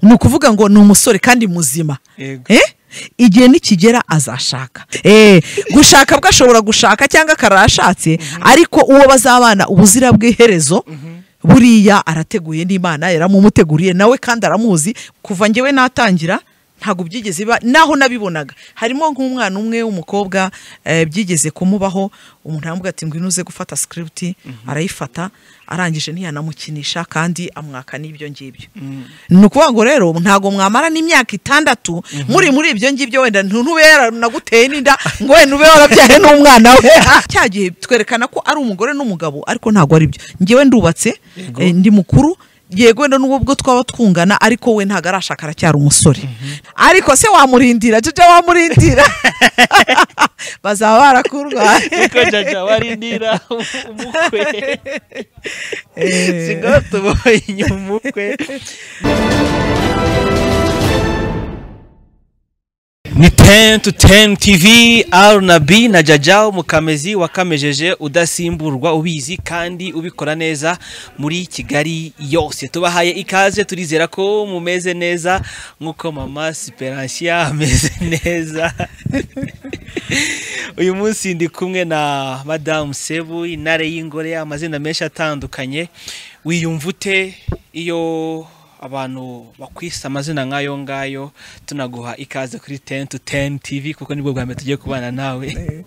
ni ukuvuga ngo ni umusore kandi muzima Yego. Eh? igihe nikigera azashaka Eh, gushaka bwe ashobora gushaka cyangwa akarashatse ariko uwo bazabana ubuzira bw'iherezo buriya arateguye n'imana yaramumuteguriye nawe kandi aramuzi kuva ngewe natangira ntabwo byigeze biba naho nabibonaga harimo nk'umwana umwe w'umukobwa eh, byigeze kumubaho umuntu aramubwira ati ngwino uze gufata sikiriputi arayifata arangije ntiyanamukinisha kandi amwaka n'ibyo ngibyo ni ukuvuga ngo rero ntabwo mwamara n'imyaka itandatu muri muri ibyo ngibyo wenda ntube yaranaguteye n'inda ngo wenda ube warabyaye n'umwana we cya gihe twerekana ko ari umugore n'umugabo ariko ntabwo ari byo ngewe ndubatse Yego. eh, ndi mukuru yego wenda n'ubwo ubwo twaba twungana ariko we ntabwo arashaka aracyari umusore ariko se wamurindira jojo wamurindira bazaba barakurwaye niko jaja warindira umukwe Eh. singo tuboye inyuma umukwe ni 10 to 10 TV Arnabi na Jaja mukamezi wakamejeje udasimburwa ubizi kandi ubikora neza muri Kigali yose tubahaye ikaze turizera ko mumeze neza nkuko mama Sperantia ameze neza uyu munsi ndi kumwe na Madame Sebu intare y'ingore amazina menshi atandukanye wiyumva ute iyo abantu bakwise amazina nk'ayo ngayo tunaguha ikaze kuri teni tu teni tivi kuko nibwo bwa mbere tugiye kubana nawe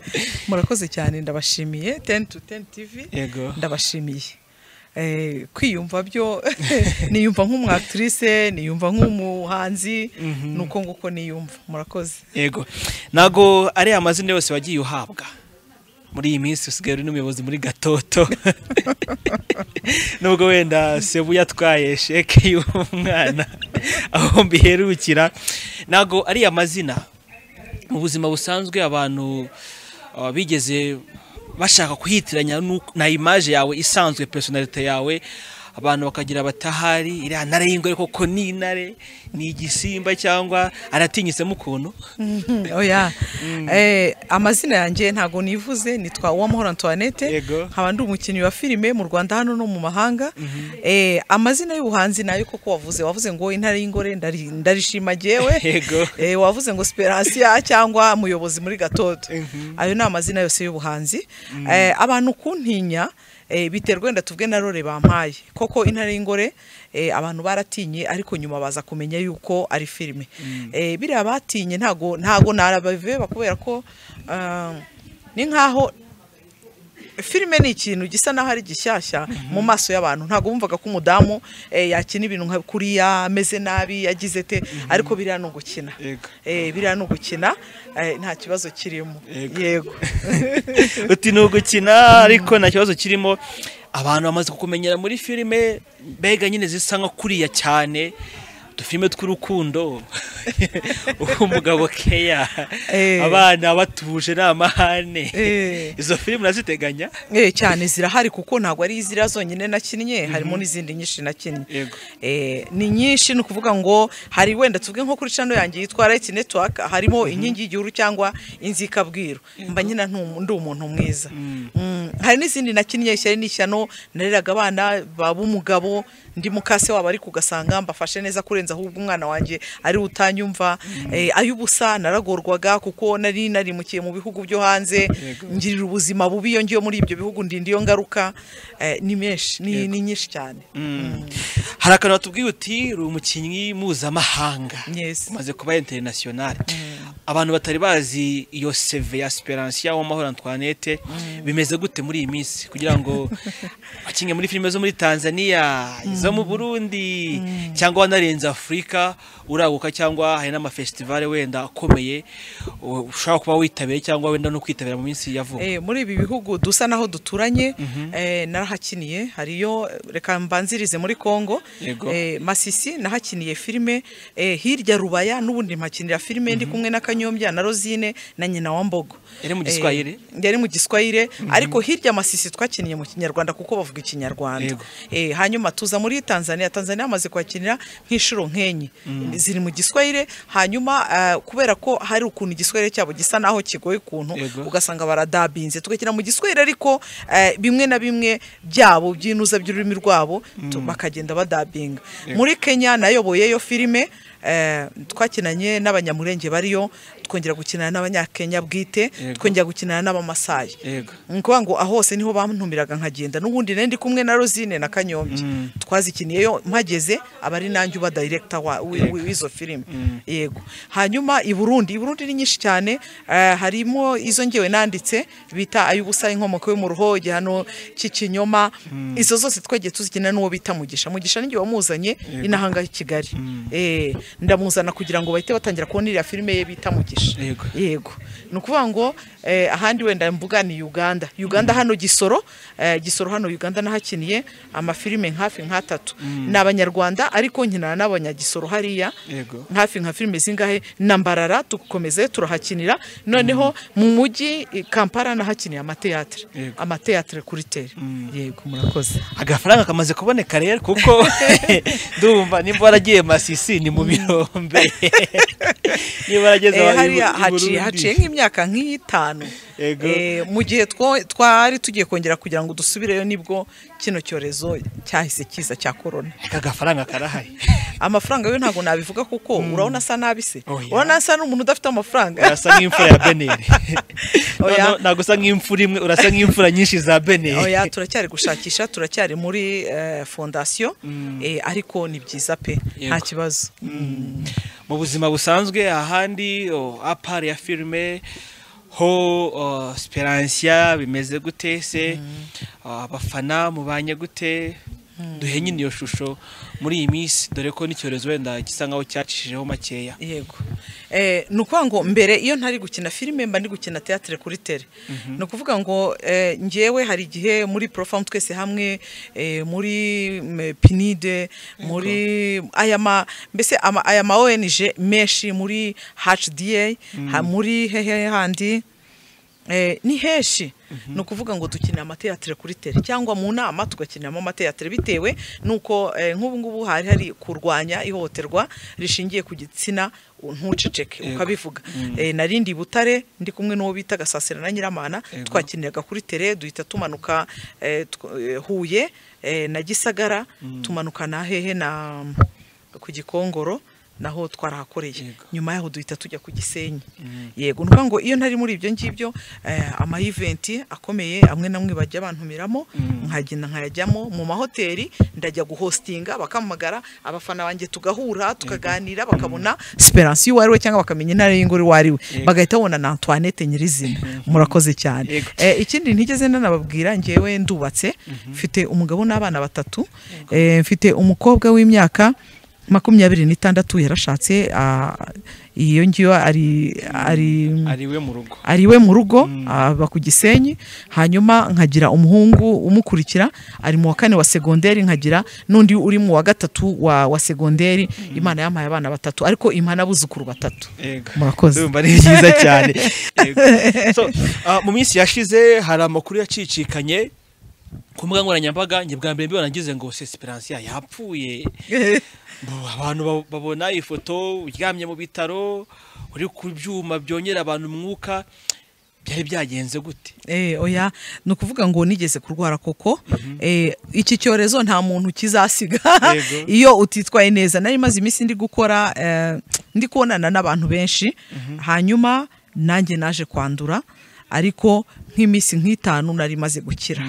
murakoze cyane ndabashimiye teni tu teni tivi yego ndabashimiye Eh, kwiyumva byo niyumva nk'umwakitirise niyumva nk'umuhanzi ni uko nguko niyumva murakoze yego ntago ari amazina yose wagiye uhabwa muri iyi minsi usigaye uri n'umuyobozi muri gatoto nubwo wenda sebu yatwaye sheke y'umwana aho mbiherukira ntago ari amazina mu buzima busanzwe abantu uh, bigeze bashaka kuhitiranya n'uko- na imaje yawe isanzwe personalite yawe abantu bakagira batahari iriya ntare y'ingore koko ni intare ni igisimba cyangwa aratinyisemo ukuntu oya Eh, amazina yanjye ntabwo nivuze nitwa uwamahoro antoinette Yego. nkaba ndi umukinnyi wa filime mu rwanda hano no mu mahanga Eh, amazina y'ubuhanzi nayo koko wavuze wavuze ngo intare y'ingore ndari- ndarishima jyewe Yego. Eh, wavuze ngo siperansiya cyangwa umuyobozi muri gatoto ayo ni amazina yose y'ubuhanzi Eh, abantu kuntinya eh, biterwa wenda tubwe na rore bampaye koko intare y'ingore eh, abantu baratinye ariko nyuma baza kumenya yuko ari filime Eh, biriya batinye ntago ntago narabaveba kubera ko ah, ni nkaho filime ni ikintu gisa naho ari gishyashya mu maso y'abantu ntabwo bumvaga ko umudamu eh, yakina ibintu nka kuriya ameze nabi yagize te ariko biriya ni ugukina Yego. Eh, biriya ni ugukina eh, nta kibazo kirimo Yego. yego uti ni ugukina ariko nta kibazo kirimo abantu bamaze kukumenyera muri filime mbega nyine zisa nka kuriya cyane udufilime tw'urukundo umugabo keya Eh. abana batuje ni amahane Eh. izo filime uraziteganya Eh, cyane zirahari kuko ntabwo ari ziriya zonyine nakinnye harimo n'izindi nyinshi nakinnye Yego. Eh, ni nyinshi ni ukuvuga ngo hari wenda tuvuge nko kuri cano yanjye yitwa Right Network harimo inkingi y'igihugu cyangwa inzikabwiro mba nyina ntu- ndi umuntu mwiza Mm, hari n'izindi nakinnye ishyari n'ishyano nareraga abana bab'umugabo ndi mukase wabo ariko ugasanga mbafashe neza kurenza ahubwo umwana wanjye ari we utanyumva Eh, ay'ubusa naragorwaga kuko nari narimukiye mu bihugu byo hanze Yego. ngirira ubuzima bubi iyo ngiye muri ibyo bihugu ndinda iyo ngaruka eh, ni menshi ni, ni nyinshi cyane hari akantu batubwiye uti uri umukinnyi mpuzamahanga Yes. umaze kuba interinasiyonari abantu batari bazi iyo seve ya siperansiya w'amahoro antoinette bimeze gute muri iyi minsi kugira ngo bakinge muri filime zo muri tanzania izo mu burundi cyangwa wanarenze afurika uraguka cyangwa hari n'amafesitivale wenda akomeye u- ushobora kuba witabiriye cyangwa wenda no kwitabira mu minsi ya vuba Eh, muri ibi bihugu dusa naho duturanye eh, narahakiniye hariyo eh, reka mbanzirize muri Kongo Yego. eh, Masisi nahakiniye filime eh, hirya Rubaya n'ubundi mpakinira filime ndi kumwe na Kanyuza kanyombya na rozine na nyina wa mbogo Yari mu Giswahili? Eh, yari mu giswahire ariko hirya amasisi twakiniye mu kinyarwanda kuko bavuga ikinyarwanda Yego. Eh, hanyuma tuza muri tanzania tanzania hamaze kuhakinira nk'inshuro nk'enye ziri mu giswahire hanyuma ah, kubera ko hari ukuntu igiswahire cyabo gisa naho kigoye ukuntu Yego. ugasanga baradabinze tugakina mu giswahire ariko eh, bimwe na bimwe byabo by'inuza by'ururimi rwabo tu- bakagenda badabinga muri kenya nayoboye yo filime eh, twakinanye n'abanyamurenge bariyo twongera gukinana n'abanyakenya bwite Yego. twongera gukinana n'abamasayi Yego. ni ukuvuga ngo ahose niho bantumiraga nkagenda n'ubundi nari ndi kumwe na rozine na kanyombya twazikiniyeyo mpageze aba ari nanjye uba dayiregita wa- wi- wi- w'izo filime yego hanyuma i burundi i burundi ni nyinshi cyane eh, harimo izo ngewe nanditse bita ay'ubusa inkomoko yo mu ruho igihano cy'ikinyoma izo zose twagiye tuzikina n'uwo bita mugisha mugisha ninjye wamuzanye inahangaha i kigali Eh, ndamuzana kugira ngo bahite batangira kubona iriya filime ye bita mugisha Yego. yego ni ukuvuga ngo eh, ahandi wenda mvuga ni uganda uganda hano gisoro eh, gisoro hano uganda nahakiniye amafilime hafi nk'atatu ni abanyarwanda ariko nkinana n'abanyagisoro hariya Yego. hafi nka filime zingahe na mbarara tukomeze turahakinira noneho mu mujyi i kampala nahakiniye amateatire Yego. amateatire kuri tere yego murakoze agafaranga kamaze kuboneka rero kuko ndumva nimba waragiye masisi ni mu birombe niba warageze Eh, i hariya Bur- i haciye Burundi. haciye nk'imyaka nk'itanu Yego. Eh, mu gihe two- twari tugiye kongera kugira ngo dusubireyo nibwo kino cyorezo cyahise kiza cya korona aka gafaranga karahari amafaranga yo ntabwo nabivuga kuko urabona asa nabi se Oh, yeah. urabona asa n'umuntu udafite amafaranga urasa nk'imfura ya beneri Oya. ntabwo usa nk'imfura imwe urasa nk'imfura nyinshi za beneri oya turacyari gushakisha turacyari muri eh, fondasiyo eh, ariko ni byiza pe nta Yego. kibazo mu buzima busanzwe ahandi oh, apari ya filime ho oh, speransia bimeze gute se Ah, abafana mubanye gute duhe nyine iyo shusho muri iyi minsi dore ko n'icyorezo wenda gisa nkaho cyacishijeho makeya yego eh, ni ukuvuga ngo mbere iyo ntari gukina filime mba ndi gukina teatire kuri tere ni ukuvuga ngo eh, njyewe hari igihe muri porofamu twese hamwe eh, muri mm, pinide muri aya ma mbese ama- aya ma ONG menshi muri hda ha- muri hehe handi Eh, ni henshi ni ukuvuga ngo dukinira amateatire kuri tere cyangwa mu nama tugakiniramo amateatire bitewe n'uko eh, nk'ubu ngubu hari hari kurwanya ihohoterwa rishingiye ku gitsina u- ntuceceke ukabivuga Eh, narindi i butare ndi kumwe n'uwo bita gasasira na nyiramana twakiniraga kuri tere duhita tumanuka eh, tw- eh, huye eh, na gisagara tumanuka na hehe na ku gikongoro naho twarahakoreye Yego. nyuma yaho duhita tujya ku gisenyi yego ni ukuvuga ngo iyo ntari muri ibyo ngibyo eh, ama event akomeye amwe namwe bajya bantumiramo nkagenda nkayajyamo mu mahoteli ndajya guhostinga bakampamagara abafana banjye tugahura tukaganira bakabona siperansiyo uwo ari we cyangwa bakamenya intara y'ingoro uwo ari we bagahita babona na Antoinette nyirizina murakoze cyane Yego. Eh, ikindi ntigeze nanababwira njyewe ndubatse mfite umugabo n'abana batatu Eh, mfite umukobwa w'imyaka makumyabiri n'itandatu yarashatse ah, iyo ngiyo ari ari ari we mu rugo ari we mu rugo aba ku gisenyi hanyuma nkagira umuhungu umukurikira ari mu wa kane wa segonderi nkagira n'undi uri mu wa gatatu wa, wa segonderi imana yampaye abana batatu ariko impa n'abuzukuru batatu Yego. Murakoze. Ndumva ari byiza cyane Yego. So, ah, mu minsi yashize hari amakuru yacicikanye ku mbuga nkoranyambaga njye bwa mbere mbibona ngize ngo sesiperansiya yapfuye Bo- abantu ba- babona ifoto uryamye mu bitaro uri ku byuma byongera abantu umwuka byari byagenze gute Eh, oya ni ukuvuga ngo nigeze kurwara koko eh, iki cyorezo nta muntu kizasiga Yego. iyo utitwaye neza nari maze iminsi ndi gukora eh, ndi kubonana n'abantu benshi hanyuma nanjye naje kwandura ariko nk'iminsi nk'itanu nari maze gukira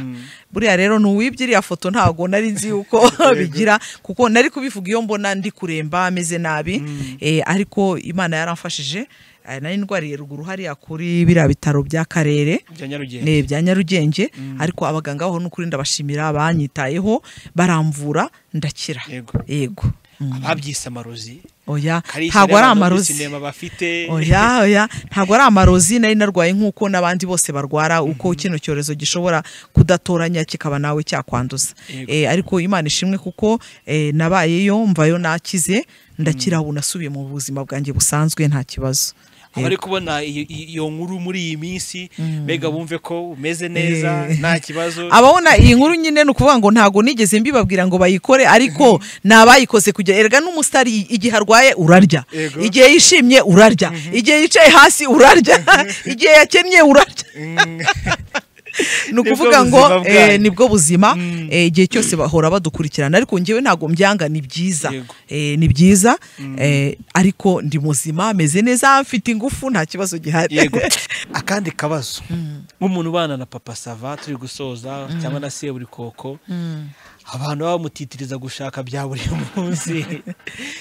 buriya rero n'uwibye iriya foto ntabwo nari nzi yuko bigira kuko nari kubivuga iyo mbona ndi kuremba ameze nabi eh, ariko imana yaramfashije eh, nari ndwariye ruguru hariya kuri biriya bitaro by'akarere bya nyarugenge ne bya Nyarugenge ariko abaganga baho n'ukuri ndabashimira banyitayeho baramvura ndakira Yego. yego Mm. ababyise amarozi oya Kalisa ntabwo rero ari abantu muri amarozi sinema bafite oya oya ntabwo ari amarozi nari narwaye nk'uko n'abandi bose barwara uko kino cyorezo gishobora kudatoranya kikaba nawe cyakwanduza Yego. Eh, ariko imana ishimwe kuko eh, nabayeyo mvayo nakize ndakira ubu nasubiye mu buzima bwanjye busanzwe nta kibazo abari kubona iyo- iyo nkuru muri iyi minsi mbega bumve ko umeze neza Eh. nta kibazo ababona iyi nkuru nyine ni ukuvuga ngo ntabwo nigeze mbibabwira ngo bayikore ariko ni abayikoze kujya erega n'umusitari igihe arwaye urarya Yego. igihe yishimye urarya igihe yicaye hasi urarya igihe yakennye urarya Mm. ni Nibwo ukuvuga ngo buzima bwanyu. eh, nibwo buzima eh, igihe cyose bahora badukurikirana ariko ngewe ntabwo mbyanga ni byiza Yego. Eh, ni byiza eh, ariko ndi muzima meze neza mfite ingufu nta kibazo gihari yego akandi kabazo nk'umuntu ubana na papa sava turi gusoza cyangwa na se buri koko abantu baba bamutitiriza gushaka bya buri munsi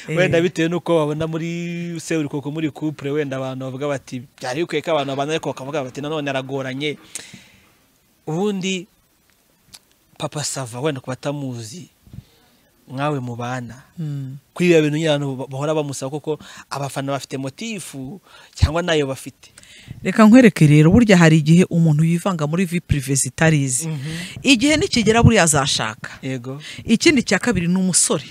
wenda bitewe n'uko babona muri se buri koko muri kupure wenda abantu bavuga bati byari bikwiye ko abantu babana ariko bakavuga bati nanone aragoranye ubundi papa sava wenda ku batamuzi mwawe mubana kuri biriya bintu nyine abantu bahora bamusaba kuko abafana bafite motifu cyangwa nayo bafite reka nkwereke rero burya hari igihe umuntu yivanga muri vi pirive zitarizi igihe nikigera buriya azashaka yego ikindi cya kabiri ni umusore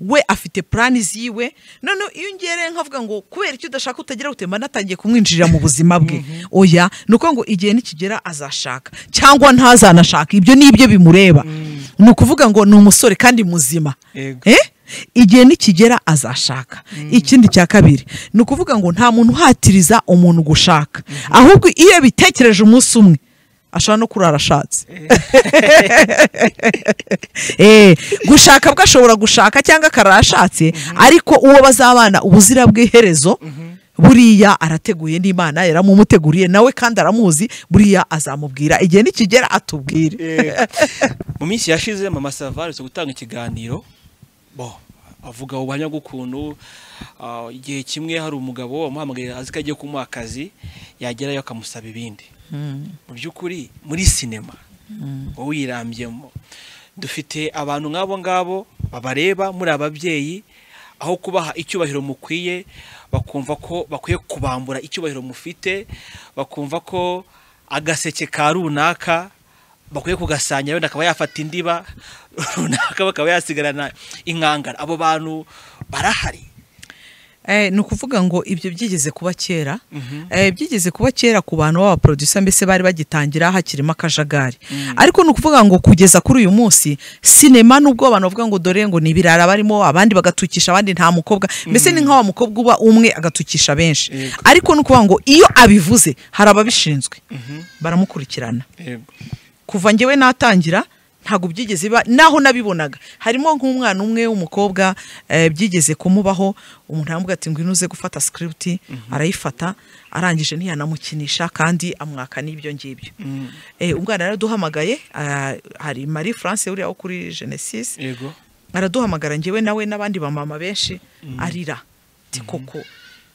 we afite purani ziwe noneho iyo ungereye nkavuga ngo kubera icyo udashaka utagira gute mba natangiye kumwinjirira mu buzima bwe oya ni uko ngo igihe nikigera azashaka cyangwa ntazanashaka ibyo ni ibyo bimureba ni ukuvuga ngo ni umusore kandi muzima Yego. Eh? igihe nikigera azashaka ikindi cya kabiri ni ukuvuga ngo nta muntu uhatiriza umuntu gushaka ahubwo iyo bitekereje umunsi umwe ashobora no kurara ashatse Eh, gushaka bwo ashobora gushaka cyangwa akarara ashatse ariko uwo bazabana ubuzira bw'iherezo buriya arateguye n'imana yaramumuteguriye nawe kandi aramuzi buriya azamubwira igihe nikigera atubwire mu minsi yashize mama sava aherutse gutanga ikiganiro bo avuga ubuhamya bw'ukuntu ah, igihe kimwe hari umugabo wamuhamagaye azi ko agiye kumuha akazi yagerayo akamusaba ibindi mu by'ukuri muri sinema wowe uyirambyemo dufite abantu nk'abo ngabo babareba muri ababyeyi aho kubaha icyubahiro mukwiye bakumva ko bakwiye kubambura icyubahiro mufite bakumva ko agaseke ka runaka bakwiye kugasangira wenda akaba yafata indiba runaka bakaba yasigarana inkangara abo bantu barahari Eh, ni ukuvuga ngo ibyo byigeze kuba kera eh, byigeze kuba kera ku bantu b'abaproducer mbese bari bagitangira hakirimo akajagari ariko ni ukuvuga ngo kugeza kuri uyu munsi sinema nubwo abantu bavuga ngo dore ngo ni ibirara barimo abandi bagatukisha abandi nta mukobwa mbese ni nk'awa mukobwa uba umwe agatukisha benshi Yego. ariko ni ukuvuga ngo iyo abivuze hari ababishinzwe baramukurikirana kuva ngewe natangira ntabwo byigeze biba naho nabibonaga harimo nk'umwana umwe w'umukobwa eh, byigeze kumubaho umuntu aramuvuga ati ngwino uze gufata script arayifata arangije ntiyanamukinisha kandi amwaka n'ibyo ngibyo Eh, umwana yaraduhamagaye ah, hari Marie France uriya wo kuri Genesis yego araduhamagara ngewe nawe n'abandi bamama benshi arira Ati koko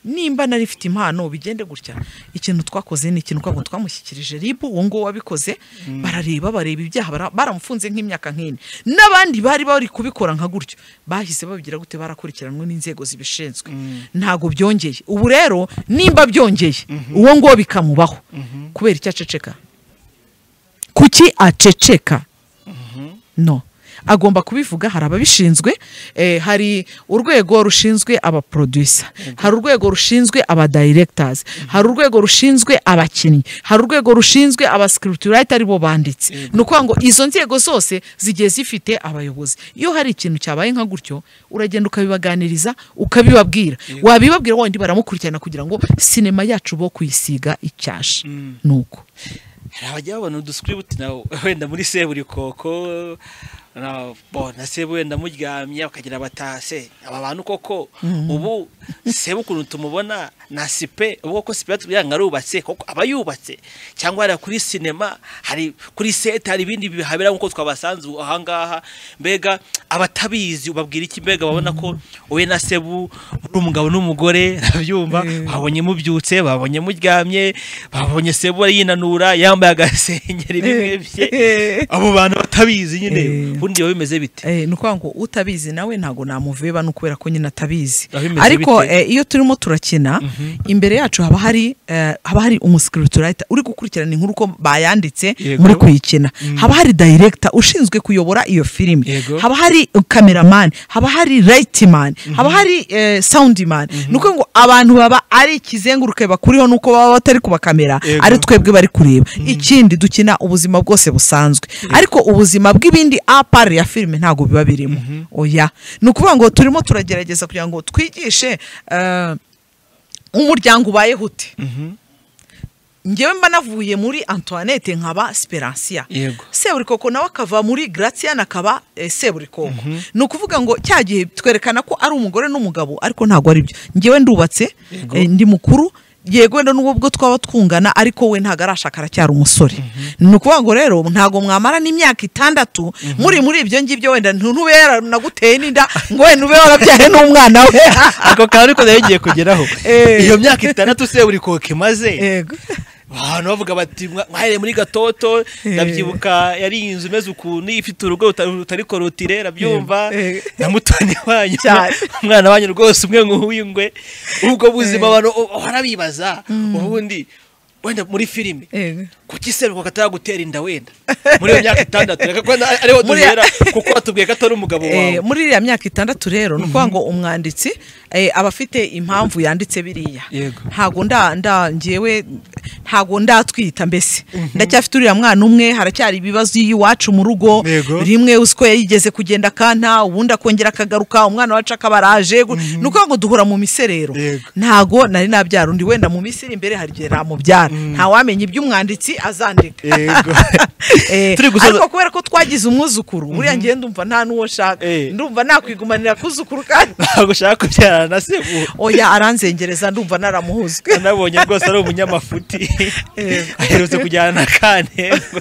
nimba nari mfite impano bigende gutya ikintu twakoze ni ikintu twabwo twamushyikirije rib uwo nguwo wabikoze barareba bareba ibyaha bara- baramufunze nk'imyaka nk'ine n'abandi bari bari kubikora nka gutyo bahise babigira gute barakurikiranwe n'inzego zibishinzwe ntabwo byongeye ubu rero nimba byongeye uwo nguwo bikamubaho kubera icyo aceceka kuki aceceka no agomba kubivuga hari ababishinzwe eh, hari urwego rushinzwe abaproducer hari urwego rushinzwe abadirectors hari urwego rushinzwe abakinnyi hari urwego rushinzwe abascriptwriter aribo banditse ni ukuvuga ngo izo nzego zose zigiye zifite abayobozi iyo hari ikintu cyabaye nka gutyo uragenda ukabibaganiriza ukabibabwira wabibabwira wandi baramukurikirana kugira ngo sinema yacu bo kuyisiga icyasha nuko hari abajya babona uduscript na wenda muri seburikoko na bo na sebu wenda muryamye bakagira batase aba bantu koko ubu sebu ukuntu tumubona na sipe ubu koko sipe yatubwira ngo arubatse koko aba yubatse cyangwa hariya kuri sinema hari kuri sete hari ibindi bihabera nk'uko twabasanze ubu ahangaha mbega abatabizi ubabwira iki mbega babona ko wowe na sebu uri umugabo n'umugore arabyumva babonye mubyutse babonye muryamye babonye sebu yinanura yambaye agasengeri bimwe bye abo bantu batabizi nyine Eh. uri ubundi biba bimeze bite Eh, ni ukuvuga ngo utabizi nawe ntabwo namuveba ni ukubera ko nyine atabizi Biba bimeze ariko bite? eh, iyo turimo turakina imbere yacu haba hari eh, haba hari umusikiriturayita uri gukurikirana inkuru uko bayanditse Yego. muri kuyikina haba hari dayiregita ushinzwe kuyobora iyo filime Yego. haba hari kameramani haba hari rayitimani haba hari sawundimani ni ukuvuga ngo abantu baba ari ikizenguruke bakuriho nuko baba batari kubakamera Yego. ari twebwe bari kureba ikindi dukina ubuzima bwose busanzwe ariko ubuzima bw'ibindi apari ya filime ntabwo biba birimo oya ni ukuvuga ngo turimo turagerageza kugira ngo twigishe eh, umuryango ubayeho ute ngewe mba navuye muri antoinette nkaba siperansiya Yego. seburikoko nawe akava muri gratien akaba eh, seburikoko ni ukuvuga ngo cya gihe twerekana ko ari umugore n'umugabo ariko ntabwo ari byo ngewe ndubatse Yego. eh, ndi mukuru yego wenda n'ubwo bwo twaba twungana ariko we ntabwo arashaka aracyari umusore ni ukuvuga ngo rero ntabwo mwamara n'imyaka itandatu muri muri ibyo ngibyo wenda ntu- ntube yaranaguteye n'inda ngo wenda ube warabyaye n'umwana we ako kantu ariko nayo ngiye kugeraho Eh. iyo myaka itandatu se buri koke maze yego abantu bavuga bati "Mwa- mwahereye muri gatoto ndabyibuka yari inzu imeze ukuntu ifite urugo ruta- rutari korotire rabyumva Eh, eh. na mutoni wanyu Cyane. umwana wanyu rwose umwe nk'uw'ingwe ubwo buzima abantu u- barabibaza ubundi wenda muri filime Eh. kuki se rukuka ataragutera inda wenda muri iyo myaka itandatu reka ko na- ariho Muri- duhera kuko watubwiye ko atari umugabo Eh, wawe muri iriya myaka itandatu rero ni ukuvuga ngo umwanditsi eh, aba afite impamvu yanditse biriya Yego. ntabwo nda nda ngewe ntabwo ndatwita mbese ndacyafite uriya mwana umwe haracyari ibibazo y'iwacu mu rugo Yego. rimwe uzi ko yigeze kugenda akanta ubundi akongera akagaruka umwana wacu akaba araje gu- ni ukuvuga ngo duhura mu miserero Yego. ntabwo nari nabyara undi wenda mu misiri imbere hari igihe namubyara ntawamenya ibyo umwanditsi azandika Yego. Eh, Turi gusoza- ariko kubera ko twagize umwuzukuru buriya ngewe ndumva nta n'uwo nshaka Eh. ndumva nakwigumanira kuzukuru kandi ntabwo ushaka kubyarana na sebu oya aranzengereza ndumva naramuhuzwe nabonye rwose ari umunyamafuti Yego. aherutse kujyana na kantego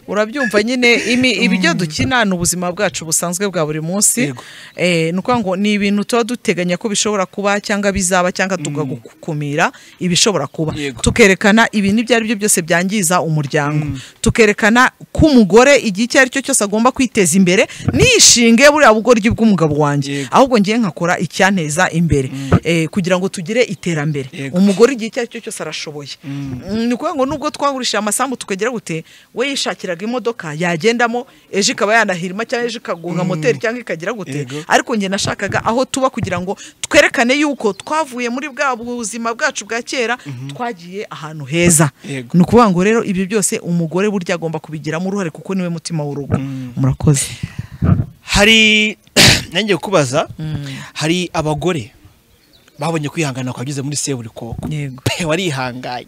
urabyumva nyine imi ibyo dukina ni ubuzima bwacu busanzwe bwa buri munsi Yego. Eh, ni ukuvuga ngo ni ibintu tuba duteganya ko bishobora kuba cyangwa bizaba cyangwa tukagukumira ibishobora kuba Yego. tukerekana ibintu ibyo ari byo byose byangiza umuryango tukerekana ko umugore igihe icyo ari cyo cyose agomba kwiteza imbere nishinge buriya bugoryi bw'umugabo wanjye Yego. ahubwo ngiye nkakora icyanteza imbere Eh, kugira ngo tugire iterambere Yego. umugore igihe icyo ari cyo cyose arashoboye Mm, ni ukuvuga ngo nubwo twagurishije amasambu tukagera gute we yishakiraga imodoka yagendamo ejo ikaba yanahirima cyangwa ejo ikagonga moteri cyangwa ikagira gute Yego. ariko njye nashakaga aho tuba kugira ngo twerekane yuko twavuye muri bwa buzima bwacu bwa kera twagiye ahantu heza Yego. ni ukuvuga ngo rero ibyo byose umugore burya agomba kubigiramo uruhare kuko niwe mutima w'urugo murakoze hari nanjye kubaza hari abagore babonye kwihangana kwageze muri seburikoko Yego. pe warihanganye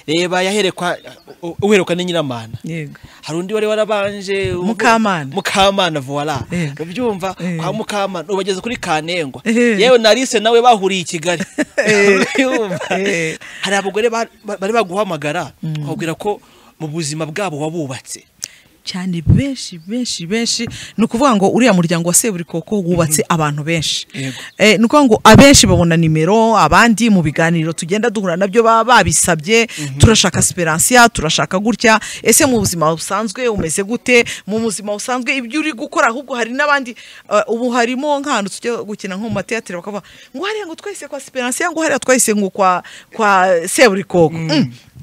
reba yaherekwa u- uherekwa ni nyiramana yego hari undi wari warabanje ubu- Mukamana. mukamana voila Yego. ubyumva Yego. kwa mukamana ubageze kuri kanengwa Ehe. yewe narise nawe bahuriye i kigali Eh. Ubyumva? Eh. hari abagore ba- ba- bari baguhamagara bakubwira ko mu buzima bwabo wabubatse cyane benshi benshi benshi ni ukuvuga ngo uriya muryango wa seburikoko wubatse abantu benshi Yego. Eh, ni ukuvuga ngo abenshi babona nimero abandi mu biganiro tugenda duhura nabyo baba babisabye turashaka siperansiya turashaka gutya ese mu buzima busanzwe umeze gute mu buzima busanzwe ibyo uri gukora ahubwo hari n'abandi eh, ubu harimo nk'ahantu tujya gukina nko mu mateyatere bakavuga ngo hariya ngo twahise kwa siperansiya ngo hariya twahise ngo kwa kwa seburikoko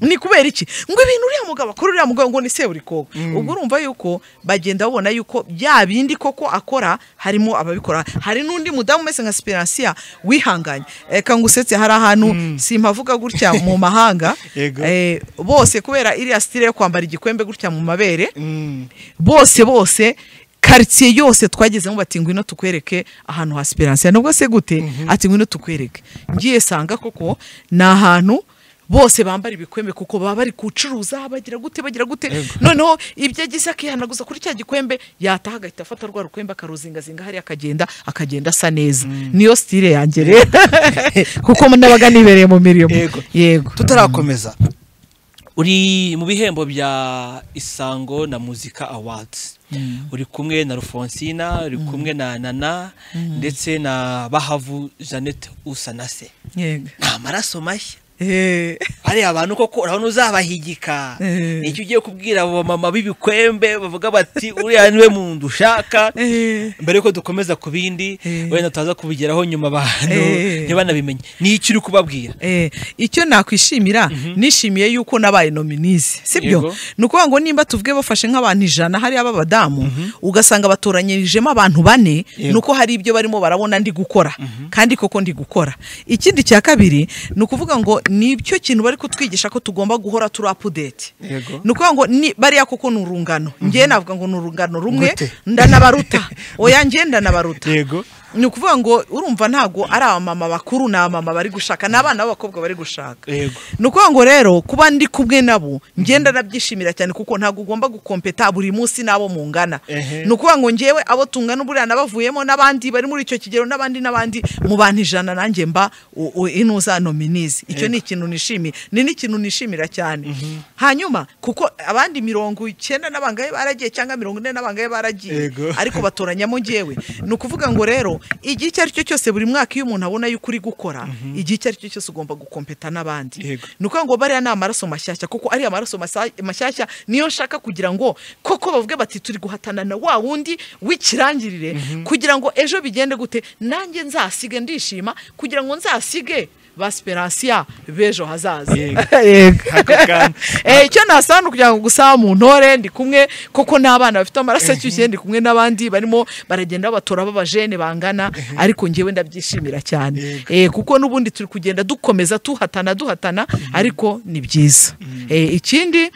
Mm. ni kubera iki ngo ibintu uriya mugabo akora uriya mugabo ngo ni seburikoko ubwo urumva yuko bagenda babona yuko bya bindi koko akora harimo ababikora hari n'undi mudamu umeze nka siperansiya wihanganye reka ngusetse hari ahantu simpavuga gutya mu mahanga Yego. eh, bose kubera iriya sitire yo kwambara igikwembe gutya mu mabere bose bose karitsiye yose twagezemo bati ngwino tukwereke ahantu ha siperansiya nubwo se gute ati ngwino tukwereke ngiye sanga koko ni ahantu bose bambara ibikwembe kuko baba bari gucuruza bagira gute bagira gute noneho ibyo agize akihanaguza kuri cya gikwembe yataha agahita afata rwa rukwembe akaruzingazinga hariya akagenda akagenda asa neza niyo sitire yanjye rero kuko nabaga nibereye mu mirimo Yego. yego tutarakomeza uri mu bihembo bya isango na muzika awards uri kumwe na rufonsina uri kumwe na nana ndetse na bahavu jeannette usanase yego ni amaraso mashya Eh. hariya abantu koko urabona uzabahigika Eh. nicyo ugiye kubwira abo bamama b'ibikwembe bavuga bati uriya niwe muntu ushaka Eh. mbere yuko dukomeza ku bindi Eh. wenda tutaza kubigeraho nyuma abantu Eh. ntibanabimenye nicyo uri kubabwira Eh, icyo nakwishimira nishimiye yuko nabaye nominize sibyo Yego. ni ukuvuga ngo nimba tuvuge bafashe nk'abantu ijana hariya b'abadamu ugasanga batoranyijemo abantu bane Yego. ni uko hari ibyo barimo barabona ndi gukora kandi koko ndi gukora ikindi cya kabiri ni ukuvuga ngo ni icyo kintu bari kutwigisha ko tugomba guhora turi apudeti Yego. ni ukuvuga ngo ni- bariya koko ni urungano ngewe navuga ngo ni urungano rumwe Gute? ndanabaruta oya ngewe ndanabaruta yego ni ukuvuga ngo urumva ntabwo ari abamama bakuru ni abamama bari gushaka ni abana b'abakobwa bari gushaka yego ni ukuvuga ngo rero kuba ndi kumwe nabo ngenda nabyishimira cyane kuko ntabwo ugomba gukompeta buri munsi n'abo mungana Ehe. ni ukuvuga ngo ngewe abo tungana buriya nabavuyemo n'abandi bari muri icyo kigero n'abandi n'abandi mu bantu ijana nanjye mba u- u- inuza nominizi icyo ni ikintu nishimiye ni n'ikintu nishimira cyane hanyuma kuko abandi mirongo icyenda n'abangahe baragiye cyangwa mirongo ine n'abangahe baragiye Yego. ariko batoranyamo ngewe ni ukuvuga ngo rero igihe icyo ari cyo cyose buri mwaka iyo umuntu abona yuko uri gukora igihe icyo ari cyo cyose ugomba gukompeta n'abandi Yego. ni ukuvuga ngo bariya ni amaraso mashyashya kuko ariya maraso masa- mashyashya niyo nshaka kugira ngo koko bavuge bati turi guhatana na wa wundi w'ikirangirire kugira ngo ejo bigende gute nanjye nzasige ndishima kugira ngo nzasige basiperansiya b'ejo hazaza Yego. Yego. Ako kantu. Eh, icyo nasaba ni ukugira ngo gusa mu ntore ndi kumwe koko n'abana bafite amaraso ashyushye ndi kumwe n'abandi barimo baragenda babatora b'abajene bangana ariko ngewe ndabyishimira cyane Eh, kuko n'ubundi turi kugenda dukomeza tuhatana duhatana ariko ni byiza Eh, ikindi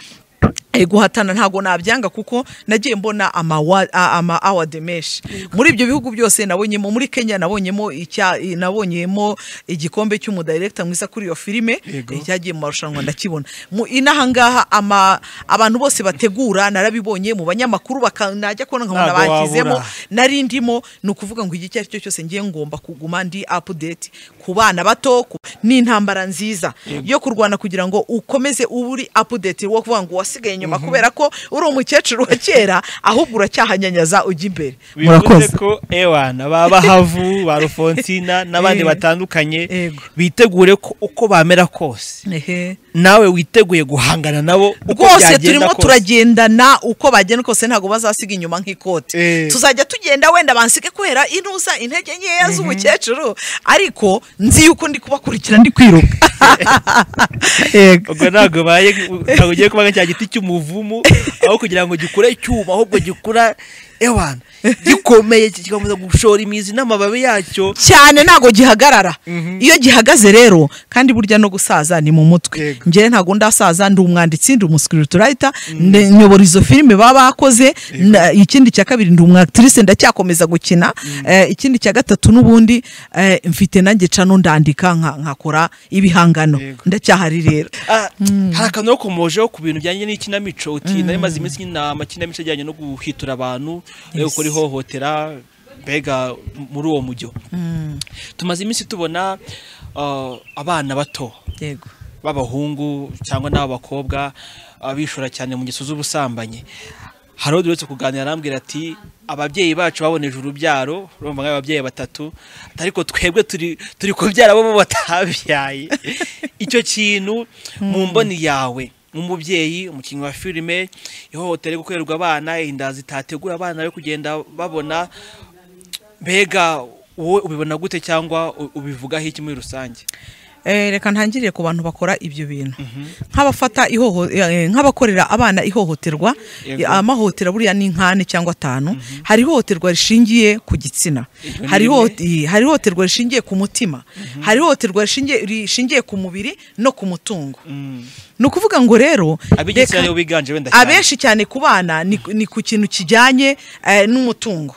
eh, guhatana ntabwo nabyanga kuko nagiye mbona amawa- a- ama award menshi muri ibyo bihugu byose nabonyemo muri Kenya nabonyemo icya i- nabonyemo igikombe cy'umudirector mwiza kuri iyo filime Yego. Eh, cyagiye mu marushanwa ndakibona mu inahangaha ama abantu bose bategura narabibonye mu banyamakuru baka- najya kubona nkabona Ntabwo bakizemo wabura. nari ndimo ni ukuvuga ngo igihe icyo ari cyo cyose ngiye ngomba kuguma ndi apudeti ku bana bato ku- ni intambara nziza yo kurwana kugira ngo ukomeze uba uri apudeti wo kuvuga ngo wasigaye inyuma kubera ko uri umukecuru wa kera ahubwo uracyahanyanyaza ujya imbere bivuze ko ewana ba bahavu ba rufontina n'abandi Eh. batandukanye Yego. bitegure ko uko bamera kose Ehe. nawe witeguye guhangana nabo uko rwose byagenda turimo kose turagendana uko bagenda kose ntabwo bazasiga inyuma nk'ikote Eh. tuzajya tugenda wenda bansige kubera inuza intege nkeya z'umukecuru ariko nzi yuko ndi kubakurikira ndi kwiruka Yego. ubwo ntabwo baye ntabwo ugiye kuba nka cya giti cy'umuvumu aho kugira ngo gikure cyuma ahubwo gikura ewana gikomeye kigakomeza gushora imizi n'amababi yacyo cyane ntabwo gihagarara iyo gihagaze rero kandi burya no gusaza ni mu mutwe Yego. njyewe ntabwo ndasaza ndi umwanditsi ndi umusikiriturayita nyobora izo filime baba bakoze na- ikindi cya kabiri ndi umwakitirise ndacyakomeza gukina Eh, ikindi cya gatatu n'ubundi eh, mfite nanjye cano ndandika nka- nkakora ibihangano Yego. ndacyahari rero Ah, hari akantu yakomojeho ku bintu bijyanye n'ikinamico uti nari maze iminsi nkina amakinamico ajyanye no guhitura abantu no gukora ihohotera mbega muri uwo mujyo tumaze iminsi tubona ah, abana bato yego b'abahungu cyangwa n'ab'abakobwa ah, bishora cyane mu ngeso z'ubusambanyi hari undi uretse kuganira arambwira ati ababyeyi bacu baboneje urubyaro urumva nk'ababyeyi batatu ariko twebwe turi turi kubyara bo bo batabyaye icyo kintu mu mboni yawe nk'umubyeyi umukinnyi wa filime ihohotera gukorerwa abana inda zitategura abana yo kugenda babona mbega wowe ubibona gute cyangwa u- ubivugaho iki muri rusange Eh, reka ntangirire ku bantu bakora ibyo bintu nk'abafata ihoho eh, nk'abakorera abana ihohoterwa Yego. amahotera buriya ni nk'ane cyangwa atanu hari ihohoterwa rishingiye ku gitsina Iryo ni hari rimwe. ihohote- i- hari ihohoterwa rishingiye ku mutima hari ihohoterwa rishingiye rishingiye ku mubiri no ku mutungo ni ukuvuga ngo rero ab'igitsina reka- nibo biganje wenda cyane abenshi cyane ku bana ni, ni ku kintu kijyanye eh, n'umutungo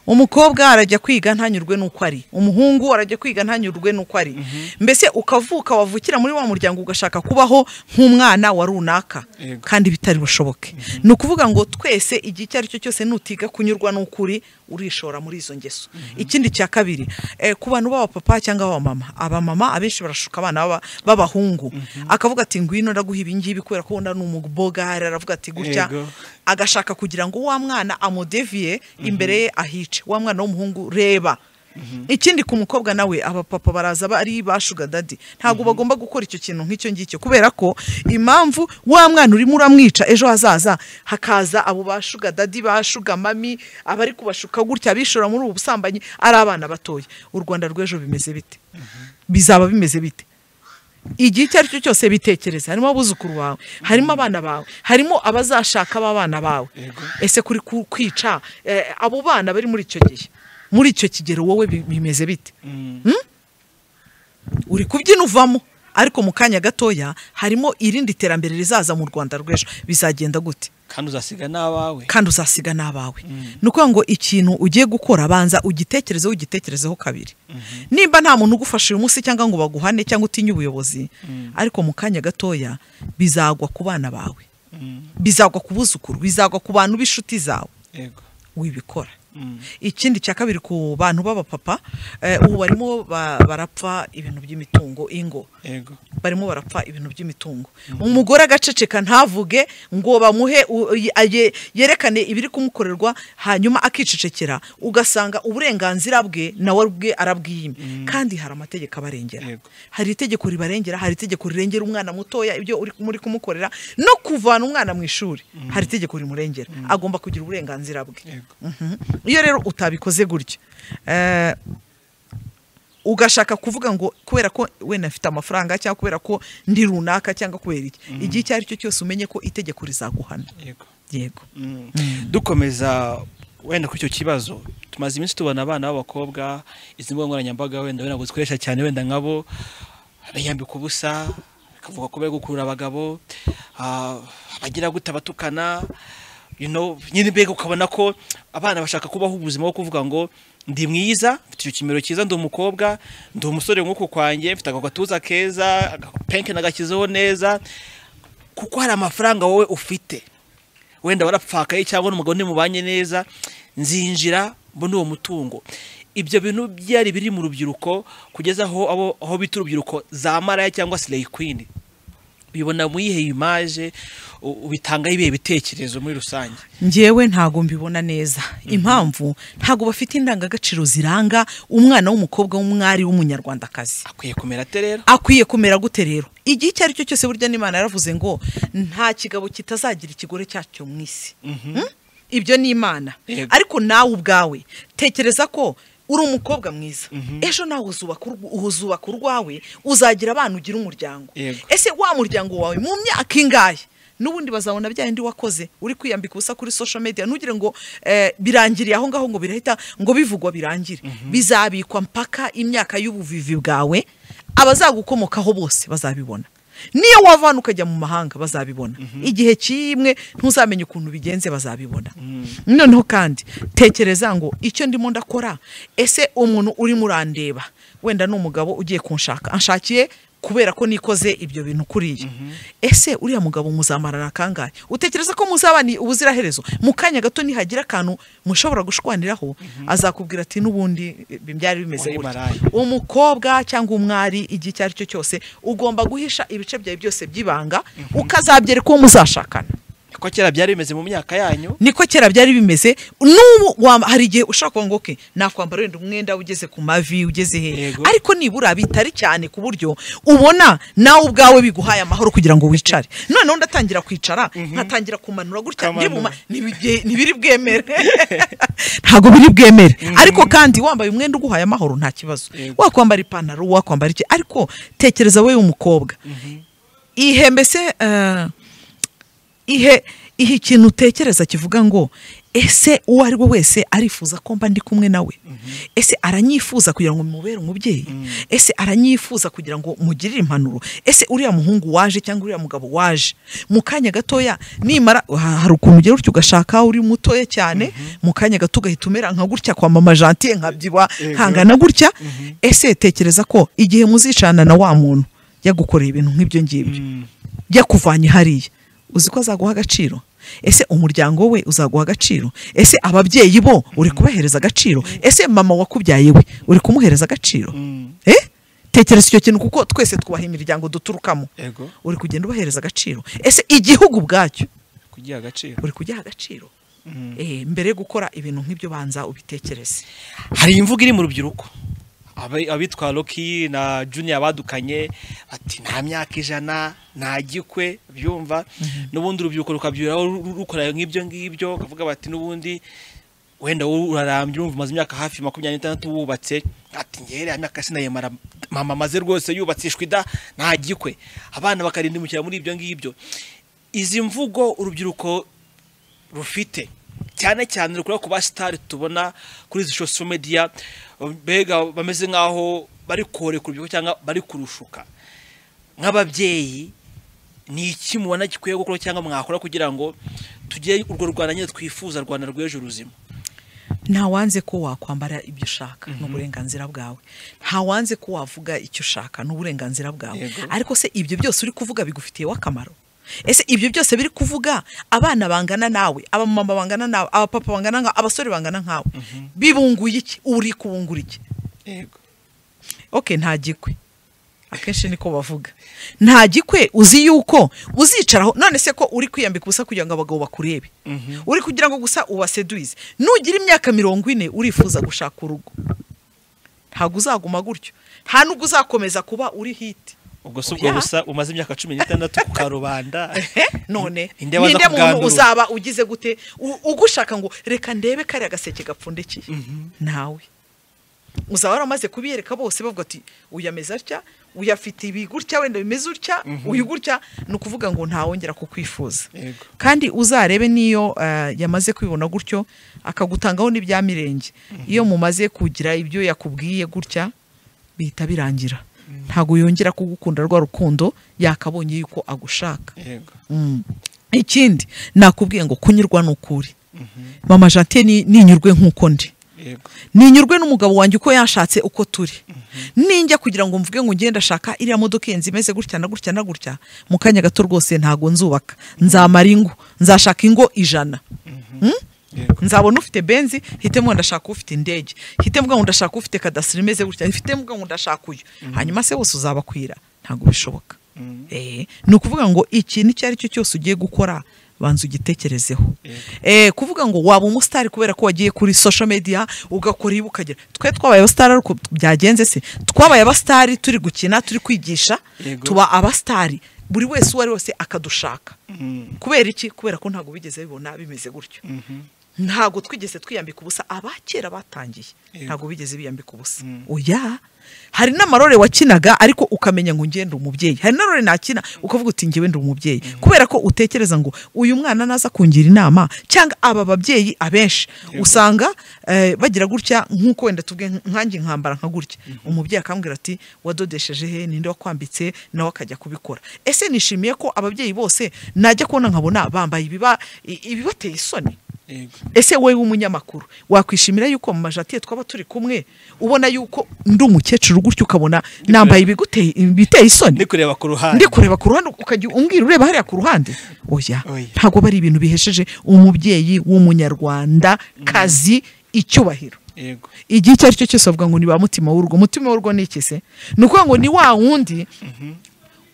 umukobwa arajya kwiga ntanyurwe n'uko ari umuhungu arajya kwiga ntanyurwe n'uko ari mbese ukavuka wavukira muri wa muryango ugashaka kubaho nk'umwana wa runaka Yego. kandi bitari bushoboke ni ukuvuga ngo twese igihe icyo ari cyo cyose nutiga kunyurwa n'ukuri urishora muri izo ngeso ikindi cya kabiri eh, ku bantu b'abapapa cyangwa abamama abamama abenshi barashuka abana b'aba- b'abahungu akavuga ati ngwino ndaguha ibingibi kubera ko wenda ni umubogari aravuga ati gutya Yego. agashaka kugira ngo wa mwana amudeviye imbere ye ahice wa mwana w'umuhungu reba ikindi ku mukobwa nawe abapapa baraza bari ba shuga dadi ntabwo bagomba gukora icyo kintu nk'icyo ngicyo kubera ko impamvu wa mwana urimo uramwica ejo hazaza hakaza abo ba shuga dadi ba shuga mami abari kubashuka gutya abishora muri ubu busambanyi ari abana batoya u rwanda rw'ejo bimeze bite bizaba bimeze bite igihe icyo ari cyo cyose bitekereza harimo abuzukuru bawe harimo abana bawe harimo abazashaka b'abana bawe Yego. ese kuri ku- kwica eh, abo bana bari muri icyo gihe muri icyo kigero wowe bi- bimeze bite uri kubyina uvamo ariko mu kanya gatoya harimo irindi terambere rizaza mu rwanda rw'ejo bizagenda gute kandi uzasiga n'abawe kandi uzasiga n'abawe ni ukuvuga ngo ikintu ugiye gukora banza ugitekerezeho ugitekerezeho kabiri nimba nta muntu ugufasha uyu munsi cyangwa ngo baguhane cyangwa utinye ubuyobozi ariko mu kanya gatoya bizagwa ku bana bawe Mm, bizagwa ku buzukuru bizagwa ku bantu b'inshuti zawe yego wibikora Mm. ikindi cya kabiri ku bantu b'abapapa eh, ubu barimo ba- barapfa ibintu by'imitungo ingo yego barimo barapfa ibintu by'imitungo umugore agaceceka ntavuge ngo bamuhe u- ye- ye- yerekane ibiri kumukorerwa hanyuma akicecekera ugasanga uburenganzira bwe nawe bwe arabwiyime kandi hari amategeko abarengera Yego. hari itegeko ribarengera hari itegeko rirengera umwana mutoya ibyo uri muri kumukorera no kuvana umwana mu ishuri hari itegeko rimurengera agomba kugira uburenganzira bwe yego Mhm. iyo rero utabikoze gutya eh, ugashaka kuvuga ngo kubera ko wenda afite amafaranga cyangwa kubera ko ndi runaka cyangwa kubera iki igihe icyo ari cyo cyose umenye ko itegeko rizaguhana yego yego Mm. dukomeza wenda kuri icyo kibazo tumaze iminsi tubona abana b'abakobwa izi mbuga nkoranyambaga wenda wenda ngo zikoresha cyane wenda nkabo biyambika ubusa bakavuga ko bari gukurura abagabo ah, bagira gute abatukana you know, nyine mbega ukabona ko abana bashaka kubaho ubuzima bwo kuvuga ngo ndi mwiza mfite icyo kimero cyiza ndi umukobwa ndi umusore nk'uku kwanjye mfite agatuza keza agapenke nagakizeho neza kuko hari amafaranga wowe ufite wenda warapfakaye cyangwa n'umugabo ntimubanye neza nzinjira mbona uwo mutungo ibyo bintu byari biri mu rubyiruko kugeza aho abo aho bita urubyiruko za maraya cyangwa se kwini ubibona mu iyihe imaje u- ubitangaho ibihe bitekerezo muri rusange njyewe ntago mbibona neza impamvu ntago bafite indangagaciro ziranga umwana w'umukobwa w'umwari w'umunyarwandakazi akwiye kumera ate rero akwiye kumera gute rero igihe icyo ari cyo cyose burya n'imana yaravuze ngo nta kigabo kitazagira ikigore cyacyo mu isi Hmm? ibyo ni imana Yego. ariko nawe ubwawe tekereza ko uri umukobwa mwiza ejo nawe uzubaka urw- uzubaka urwawe uzagira abana ugira umuryango Yego. ese wa muryango wawe mu myaka ingahe n'ubundi bazabona bya bindi wakoze uri kwiyambika ubusa kuri social media ntugire ngo eh, birangiriye aho ngaho ngo birahita ngo bivugwa birangire bizabikwa mpaka imyaka y'ubuvivi bwawe abazagukomokaho bose bazabibona niyo wavana ukajya mu mahanga bazabibona igihe kimwe ntuzamenye ukuntu bigenze bazabibona noneho kandi tekereza ngo icyo ndimo ndakora ese umuntu urimo urandeba wenda ni umugabo ugiye kunshaka anshakiye kubera ko nikoze ibyo bintu kuriya ese uriya mugabo muzamarana kangahe utekereza ko muzaba ni ubuziraherezo mu kanya gato nihagira akantu mushobora gushwaniraho azakubwira ati n'ubundi eh, byari bimeze Wari gutya maraya. umukobwa cyangwa umwari igihe icyo ari cyo cyose ugomba guhisha ibice byawe byose by'ibanga ukazabyereka uwo muzashakana ko kera byari bimeze mu myaka yanyu niko kera byari bimeze n'ubu wa- hari igihe ushobora kuvuga ngo okay, nakwambara wenda umwenda ugeze ku mavi ugeze he Yego. ariko nibura bitari cyane ku buryo ubona nawe ubwawe biguhaye amahoro kugira ngo wicare noneho ndatangira kwicara nkatangira kumanura gutya Kamanura. ndibuma ntibige- ntibiri bwemere ntabwo biri bwemere ariko kandi wambaye umwenda uguhaye amahoro nta kibazo Yego. wakwambara ipantaro wakwambara iki ariko tekereza wowe umukobwa ihembese eh, ihe ihe ikintu utekereza kivuga ngo ese uwo ari we wese arifuza ko mba ndi kumwe nawe ese aranyifuza kugira ngo mubere umubyeyi ese aranyifuza kugira ngo mugirire impanuro ese uriya muhungu waje cyangwa uriya mugabo waje mu kanya gatoya nimara ha- hari ukuntu ugera utyo ugashaka uri mutoya cyane mu kanya gato ugahita umera nka gutya kwa mama jantiye nkabyibuha nkangana gutya ese tekereza ko igihe muzicana na wa muntu yagukoreye ibintu nk'ibyo ngibyo yakuvanye hariya uzi ko azaguha agaciro ese umuryango we uzaguha agaciro ese ababyeyi bo uri kubahereza agaciro ese mama wakubyaye we uri kumuhereza agaciro eh tekereza icyo kintu kuko twese twubaha imiryango duturukamo yego uri kugenda ubahereza agaciro ese igihugu ubwacyo kugiha agaciro uri kugiha agaciro Eh, mbere yo gukora ibintu nk'ibyo banza ubitekereze hari imvugo iri mu rubyiruko Abe- abitwa roki na juniya badukanye ati nta myaka ijana nta gikwe byumva n'ubundi urubyiruko rukabyuraho ru- rukora nk'ibyo ngibyo bakavuga bati n'ubundi wenda wowe urarambye urumva umaze imyaka hafi makumyabiri n'itandatu wubatse ati ngere imyaka sinayemara mama amaze rwose yubatsishwa ida nta gikwe abana bakarindimukira muri ibyo ngibyo izi mvugo urubyiruko rufite cyane cyane rukora ku basitari tubona kuri izi social media mbega bameze nk'aho bari korekura urubyiruko cyangwa bari kurushuka nk'ababyeyi ni iki mubona gikwiye gukora cyangwa mwakora kugira ngo tugire urwo rwanda nyine twifuza rwanda rw'ejo ruzima ntawanze ko wakwambara ibyo ushaka ni uburenganzira bwawe ntawanze ko wavuga icyo ushaka ni uburenganzira bwawe Yego. ariko se ibyo byose uri kuvuga bigufitiyeho akamaro ese ibyo byose biri kuvuga abana bangana nawe abamama bangana nawe abapapa bangana nkawe abasore bangana nkawe bibunguye iki uri kubungura iki yego oke nta gikwe akenshi niko bavuga nta gikwe uzi yuko uzicaraho none se ko uri kwiyambika ubusa kugira ngo abagabo bakurebe uri kugira ngo gusa ubaseduize nugira imyaka mirongo ine urifuza gushaka urugo ntabwo uzaguma gutyo nta nubwo uzakomeza kuba uri hiti ubwo si ubwo Oya. busa umaze imyaka cumi n'itandatu ku karubanda none Ni ninde nde waza muntu kugandura? uzaba ugize gute u- ugushaka ngo reka ndebe kariya gaseke gapfundikiye nawe uzaba waramaze kubiyereka bose bavuga ati uyu ameze atya uyu afite ibi gutya wenda bimeze utya uyu gutya ni ukuvuga ngo ntawongera kukwifuza Yego. kandi uzarebe n'iyo eh, yamaze kwibona gutyo akagutangaho n'ibya mirenge iyo mumaze kugira ibyo yakubwiye gutya bihita birangira ntabwo yongera kugukunda rwa rukundo yakabonye yuko agushaka yego Mm. ikindi nakubwiye ngo kunyurwa n'ukuri mama jante ni- ninyurwe nk'uko ndi yego ninyurwe n'umugabo wanjye uko yashatse uko turi ninjya kugira ngo mvuge ngo ngende ndashaka iriya modoka yenze imeze gutya na gutya na gutya mu kanya gato rwose ntago nzubaka nzamara ingo nzashaka ingo ijana yego nzabona ufite benzi hite mvuga ngo ndashaka ufite indege hite mvuga ngo ndashaka ufite kadasitiri imeze gutya hite mvuga ngo ndashaka uyu hanyuma se bose uzabakwira ntabwo bishoboka Eh, ni ukuvuga ngo ikintu icyo ari cyo cyose ugiye gukora banza ugitekerezeho Eh, kuvuga ngo waba umusitari kubera ko wagiye kuri social media ugakora ibi ukagera twe twabaye abasitari ariko byagenze se twabaye abasitari turi gukina turi kwigisha Yego. tuba abasitari buri wese uwo ari wese akadushaka kubera iki kubera ko ntabwo bigeze bibona bimeze gutyo ntabwo twigeze twiyambika ubusa abakera batangiye Yego. ntabwo bigeze biyambika ubusa oya hari n'amarore wakinaga ariko ukamenya ngo ngende umubyeyi hari n'amarore nakina ukavuga uti ngewe ndi umubyeyi kubera ko utekereza ngo uyu mwana naza kungira inama cyangwa aba babyeyi abenshi usanga eh, bagira gutya nk'uko wenda tubwe nkange nkambara nka gutya umubyeyi akambwira ati wadodesheje he ninde wakwambitse nawe akajya kubikora ese nishimiye ko ababyeyi bose najya kubona nkabona bambaye ibiba i- ibibateye isoni yego ese wowe w'umunyamakuru wakwishimira yuko mu majatiye twaba turi kumwe ubona yuko ndi umukecuru gutya ukabona nambaye ibiguteye ibiteye isoni ndi kureba ku ruhande ndi kureba ku ruhande ukajya umbwira ureba hariya ku ruhande oya Oya. ntabwo bari ibintu bihesheje umubyeyi w'umunyarwanda kazi icyubahiro yego igihe icyo ari cyo cyose bavuga ngo ni ba mutima w'urugo mutima w'urugo ni iki se ni ukuvuga ngo ni wa wundi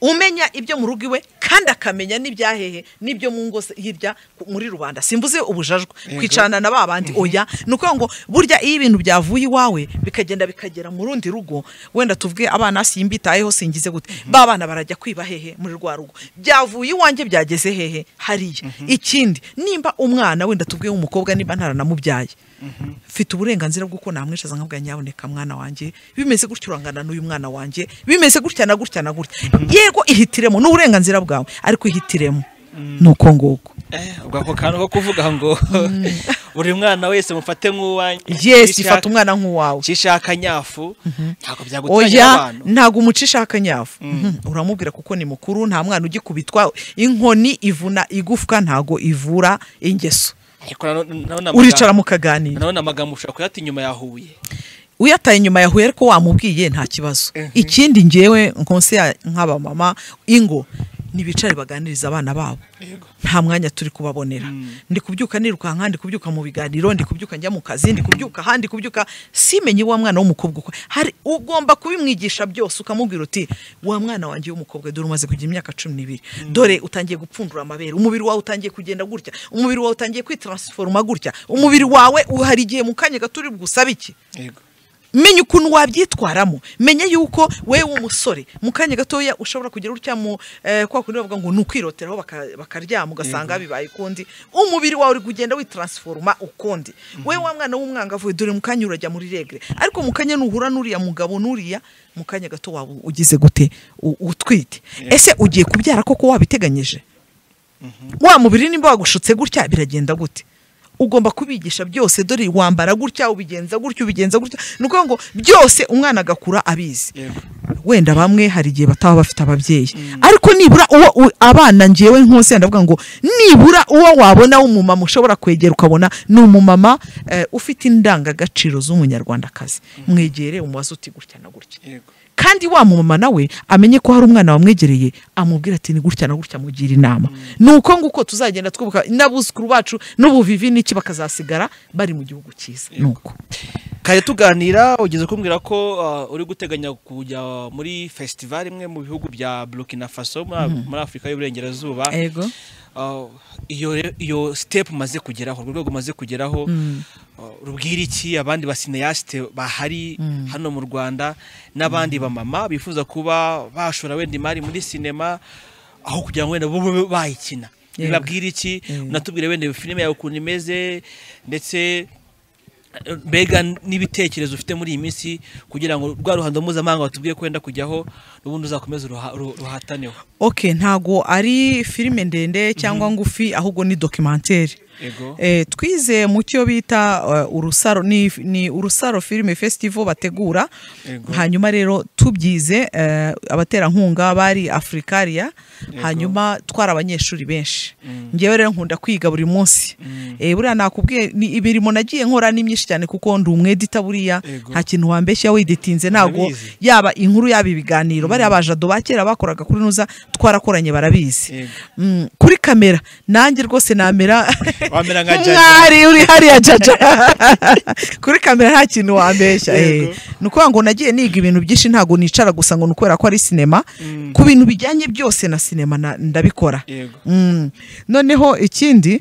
umenya ibyo mu rugo iwe kandi akamenya n'ibyahehe n'ibyo mu ngo se- hirya ku- muri rubanda simbuze ubujajwa kwicarana na ba bandi oya ni ukuvuga ngo burya iyo ibintu byavuye iwawe bikagenda bikagera mu rundi rugo wenda tuvuge abana simbitayeho singize gute ba bana barajya kwiba hehe muri rwa rugo byavuye iwanjye byageze hehe hariya ikindi nimba umwana wenda tuvuge w'umukobwa nimba ntaranamubyaye mfite uburenganzira bw'uko namwishaza nkabwa nyaboneka mwana wanjye bimeze gutya urangana n'uyu mwana wanjye bimeze gutya na gutya na gutya yego ihitiremo ni uburenganzira bwawe ariko ihitiremo ni uko nguko Eh, ubwo ako kantu ko kuvuga ngo buri mwana wese mufate nk'uwanyu yesi ifata umwana nk'uwawe cishaka nyafu ntabwo byagutanya oya abantu ntabwo umucisha akanyafu Mhm. uramubwira kuko ni mukuru nta mwana ugikubitwa inkoni ivuna igufwa ntabwo ivura ingeso ariko nano- nanone amagambo- uricara mukaganira nanone amagambo ushobora kuyata inyuma ya huye uyataye nyuma ya huye ariko wamubwiye nta kibazo Mhm. ikindi ngewe nkonse ya nk'abamama ingo ntibicare baganiriza abana babo Yego. nta mwanya turi kubabonera ndi kubyuka nirukanka ndi kubyuka mu biganiro ndi kubyuka njya mu kazi ndi kubyuka aha ndi kubyuka simenye wa mwana w'umukobwa uko hari ugomba kubimwigisha byose ukamubwira uti wa mwana wanjye w'umukobwa dore umaze kugira imyaka cumi n'ibiri dore utangiye gupfundura amabere umubiri wawe utangiye kugenda gutya umubiri wawe utangiye kwitransiforoma gutya umubiri wawe hari igihe mu kanya gato uri bugusabe iki yego menya ukuntu wabyitwaramo menya yuko we w'umusore mu kanya gatoya ushobora kugira utya mu eh, kwa kundi bavuga ngo ni ukwiroteraho baka- bakaryama ugasanga bibaye ukundi umubiri wawe uri kugenda witransforma ukundi we wa mwana w'umwangavu dore mu kanya urajya muri regre ariko mu kanya nuhura n'uriya mugabo n'uriya mu kanya gato waba ugize gute U- utwite ese ugiye kubyara koko wabiteganyije wa mubiri nimba wagushutse gutya biragenda gute ugomba kubigisha byose dore wambara gutya ubigenza gutya ubigenza gutya ni ukuvuga ngo byose umwana agakura abizi yego wenda bamwe hari igihe bataba bafite ababyeyi ariko nibura uwo u- abana ngewe nkose ndavuga ngo nibura uwo wabona w'umumama ushobora kwegera ukabona ni umumama eh, ufite indangagaciro z'umunyarwandakazi mwegere umubaze uti gutya na gutya yego kandi wa mumama nawe amenye ko hari umwana wamwegereye amubwira ati ni gutya na gutya mugira inama ni uko nguko tuzagenda twibuka n'abuzukuru bacu n'ubuvivi n'iki bakazasigara bari mu gihugu cyiza ni uko kare tuganira ugeze kumbwira ko uh, uri guteganya kujya muri festival imwe mu bihugu bya Burkina Faso muri muri Afurika y'Uburengerazuba Yego. Uh, iyo re- iyo step umaze kugeraho urwo rwego umaze kugeraho uh, rubwira iki abandi basineyasite bahari hano mu Rwanda n'abandi bamama bifuza kuba bashora wenda imari muri sinema aho kugira ngo wenda bo babe bayikina Yego. bibabwira iki unatubwira wenda filime yawe ukuntu imeze ndetse mbega n'ibitekerezo ufite muri iyi minsi kugira ngo rwa ruhando mpuzamahanga watubwiye kwenda kujyaho n'ubundi uzakomeze uruha- uru- ruhataneho ok ntago ari filime ndende cyangwa ngufi ahubwo ni dokimantere Yego. Eh, twize mu cyo bita eh, urusaro ni, ni urusaro filime festival bategura Yego. hanyuma rero tubyize eh, abaterankunga bari afurikaria hanyuma twari abanyeshuri benshi ngewe rero nkunda kwiga buri munsi Eh, buriya nakubwiye ni imirimo nagiye nkora ni myinshi cyane kuko ndi umwedita buriya Yego. nta kintu wambeshya widitinze ntago Ndabizi. yaba inkuru yaba ibiganiro bariya bajado ba kera bakoraga kuri nuza twarakoranye barabizi Yego. Mm, kuri kamera nanjye rwose namera Wamera nka Jaja. nk'umwari uri hariya jaja kuri kamera nta kintu wambeshya eh. Yego. ni ukuvuga ngo nagiye niga ibintu byinshi ntago nicara gusa ngo ni ukubera ko ari sinema ku bintu bijyanye byose na sinema na- ndabikora Yego. Mm. noneho ikindi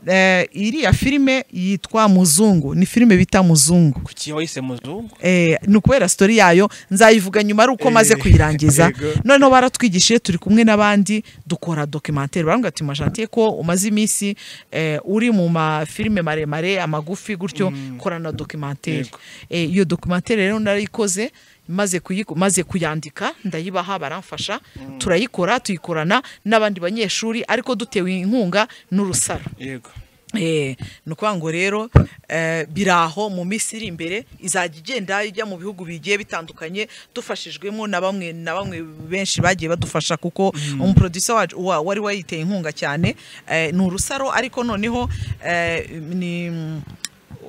eh, iriya filime yitwa muzungu ni filime bita muzungu kuki wayise muzungu eh, ni ukubera sitori yayo nzayivuga nyuma ari uko maze kuyirangiza Yego. noneho baratwigishije turi kumwe n'abandi dukora dokimantere barambwira ati majantiye ko umaze iminsi eh, uri mu mafilime maremare amagufi gutyo kora na dokimantere Yego. Eh, iyo dokimantere rero narayikoze maze kuyiko- maze kuyandika ndayibaha baramfasha turayikora tuyikorana n'abandi banyeshuri ariko dutewe inkunga n'urusaro yego Eh, ni ukuvuga ngo rero eh, biri aho mu minsi iri imbere izajya igenda ijya mu bihugu bigiye bitandukanye dufashijwemo na bamwe na bamwe benshi bagiye badufasha kuko umuproducer wacu wa- wari wayiteye inkunga cyane eh, ni urusaro ariko noneho eh, ni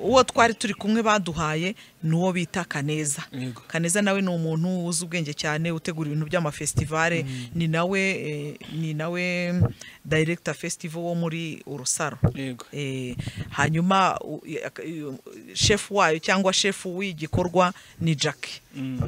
uwo twari turi kumwe baduhaye ni uwo bita kaneza Yego. kaneza nawe ni umuntu uzi ubwenge cyane utegura ibintu by'amafestivale ni nawe eh, ni nawe director festival wo muri urusaro yego Eh, hanyuma u- i- ak- i- u- shefu wayo cyangwa shefu w'igikorwa ni jack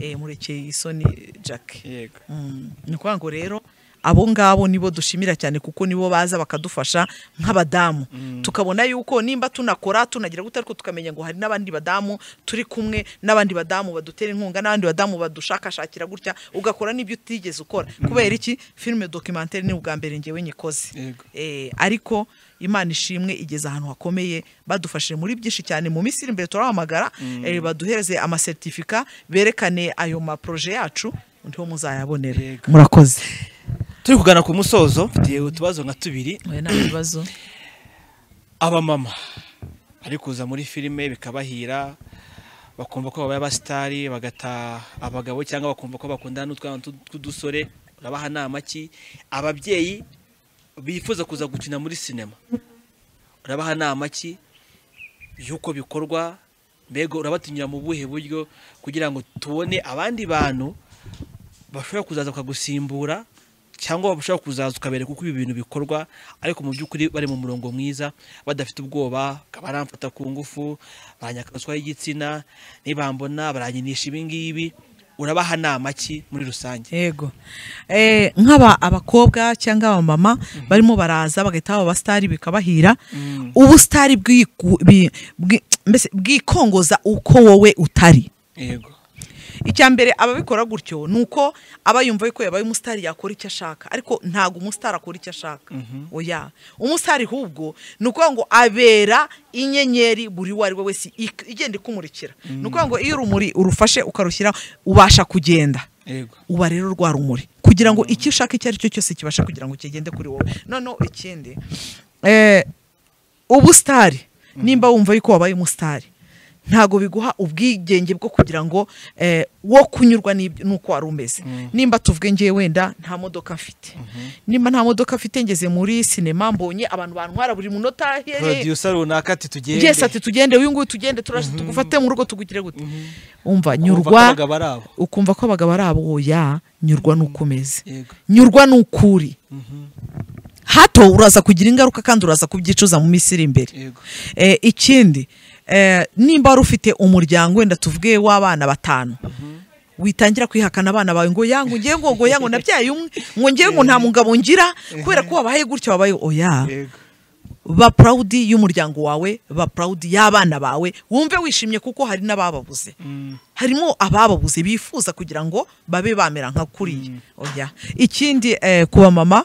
Eh, murekeye isoni jack yego Mm, ni ukuvuga ngo rero abo ngabo nibo dushimira cyane kuko nibo baza bakadufasha nk'abadamu tukabona yuko nimba tunakora tunagira gute ariko tukamenya ngo hari n'abandi badamu turi kumwe n'abandi badamu badutera inkunga n'abandi badamu badushakashakira gutya ugakora n'ibyo utigeze ukora kubera iki filime dokimantere ni ubwa mbere ngewe nyikoze Yego. Eh, ariko imana ishimwe igeze ahantu hakomeye badufashije muri byinshi cyane mu minsi iri imbere turahamagara eh, baduhereze amasertifika berekane ayo maproje yacu niho muzayabonera Yego. murakoze turi kugana ku musozo mfitiye utubazo nka tubiri nta bibazo abamama bari kuza muri filime bikabahira bakumva ko babaye abasitari bagata abagabo cyangwa bakumva ko bakundana n'utwana tu- tw'udusore urabaha nama ki ababyeyi bifuza kuza gukina muri sinema urabaha nama ki y'uko bikorwa mbega urabatinyura mu buhe buryo kugira ngo tubone abandi bantu bashobora kuzaza bakagusimbura cyangwa bashobora kuzaza ukabere kuko ibi bintu bikorwa ariko mu by'ukuri bari mu murongo mwiza badafite ubwoba baramfata ku ngufu baranyakazwa y'igitsina nibambona baranyinisha ibi ngibi urabaha nama ki muri rusange yego Eh, nk'aba abakobwa cyangwa abamama barimo baraza bagahita baba abasitari bikabahira ubusitari bwiku- bi- bwi- mbese bwikongoza uko wowe utari yego icya mbere ababikora gutyo ni uko aba yumva yuko yabaye umusitari yakora icyo ashaka ariko ntabwo umusitari akora icyo ashaka oya umusitari ahubwo ni ukuvuga ngo abera inyenyeri buri uwo ari we wese ik- igenda ikumurikira ni ukuvuga ngo iyo urumuri urufashe ukarushyiraho ubasha kugenda yego uba rero rwa rumuri kugira ngo icyo ushaka icyo ari cyo cyose kibasha kugira ngo kigende kuri wowe noneho ikindi eh, ubusitari nimba wumva yuko wabaye umusitari ntabwo biguha ubwigenge bwo kugira ngo eh, wo kunyurwa n'ibyo- n'uko wari umeze nimba tuvuge ngewe wenda nta modoka mfite nimba nta modoka mfite ngeze muri sinema mbonye abantu bantwara buri munota here producer runaka ati tugende ngese ati tugende uyu nguyu tugende turashe tugufate mu rugo tugugire gute umva Ukumva ko nyurwa abagabo ari abo. ukumva ko abagabo ari abo ya nyurwa n'uko umeze Yego. nyurwa n'ukuri hato uraza kugira ingaruka kandi uraza kubyicuza mu minsi iri imbere Yego. Eh, ikindi eh, nimba wari ufite umuryango wenda tuvuge w'abana batanu witangira kwihakana abana bawe ngo yangu ngewe ngo ngo yangu nabyaye umwe ngo ngewe ngo nta mugabo ngira kubera ko wabaye gutya wabaye oya yego ba purawudi y'umuryango wawe ba purawudi y'abana bawe wumve wishimye kuko hari n'abababuze harimo abababuze bifuza kugira ngo babe bamera nka kuriya oya ikindi eh, ku bamama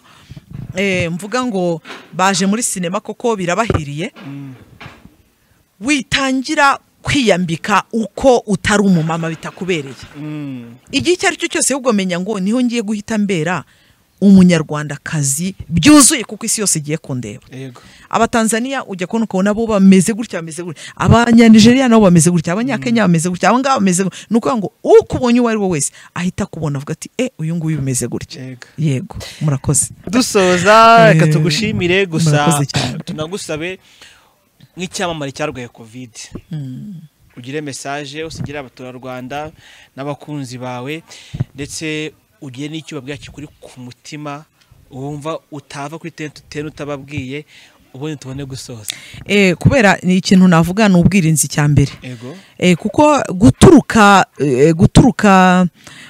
eh, mvuga ngo baje muri sinema koko birabahiriye witangira kwiyambika uko utari umumama bitakubereye Mm. igihe icyo ari cyo cyose ahubwo menya ngo niho ngiye guhita mbera umunyarwandakazi byuzuye kuko isi yose igiye kundeba yego abatanzaniya ujya kubona ukabona bo bameze gutya bameze gutya abanyanigeriya nabo bameze gutya abanyakenya bameze gutya aba ngaba bameze gutya ni ukuvuga ngo ukubonye uwo ari we wese ahita akubona avuga ati e uyu nguyu bimeze gutya Yego. yego murakoze dusoza reka Eh, tugushimire gusa murakoze cyane. tunagusabe nk'icyamamare cyarwaye kovide ugire mesaje usigire abaturarwanda n'abakunzi bawe ndetse ugire n'icyo ubabwira kikuri ku mutima wumva utava kuri tente utene utababwiye ubundi tubone gusoza Eh, kubera ni ikintu navuga ni ubwirinzi cya mbere yego Eh, kuko guturuka eh, guturuka eh,